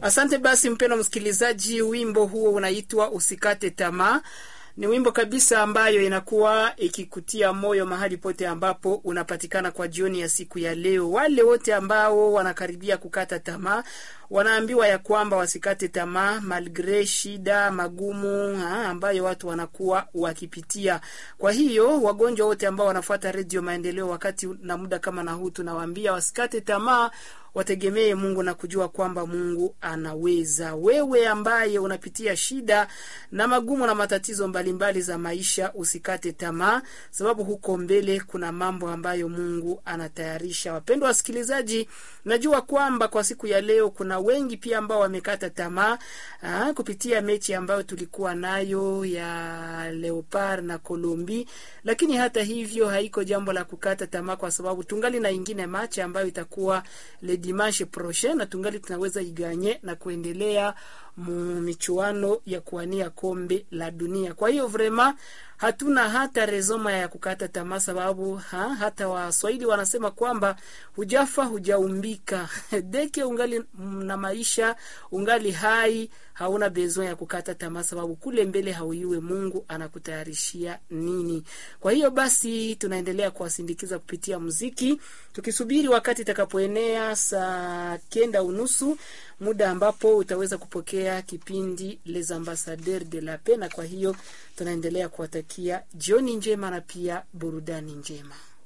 Asante basi, mpendwa msikilizaji, wimbo huo unaitwa Usikate Tamaa. Ni wimbo kabisa ambayo inakuwa ikikutia moyo mahali pote ambapo unapatikana kwa jioni ya siku ya leo. Wale wote ambao wanakaribia kukata tamaa wanaambiwa ya kwamba wasikate tamaa malgre shida magumu ha, ambayo watu wanakuwa wakipitia. Kwa hiyo wagonjwa wote ambao wanafuata Redio Maendeleo wakati na muda kama na huu, tunawaambia wasikate tamaa, wategemee Mungu na kujua kwamba Mungu anaweza. Wewe ambaye unapitia shida na magumu na matatizo mbalimbali mbali za maisha, usikate tamaa, sababu huko mbele kuna mambo ambayo Mungu anatayarisha. Wapendwa wasikilizaji, najua kwamba kwa siku ya leo kuna wengi pia ambao wamekata tamaa aa, kupitia mechi ambayo tulikuwa nayo ya Leopard na Colombi, lakini hata hivyo haiko jambo la kukata tamaa, kwa sababu tungali na ingine machi ambayo itakuwa le dimanche prochain, na tungali tunaweza iganye na kuendelea michuano ya kuwania kombe la dunia. Kwa hiyo vrema hatuna hata rezoma ya kukata tamaa, sababu ha, hata Waswahili wanasema kwamba hujafa hujaumbika. Deke ungali na maisha, ungali hai, hauna bezo ya kukata tamaa, sababu kule mbele hauiwe Mungu anakutayarishia nini. Kwa hiyo basi tunaendelea kuwasindikiza kupitia muziki, tukisubiri wakati itakapoenea saa kenda unusu muda ambapo utaweza kupokea kipindi Les Ambassadeurs de la Paix, na kwa hiyo tunaendelea kuwatakia jioni njema na pia burudani njema.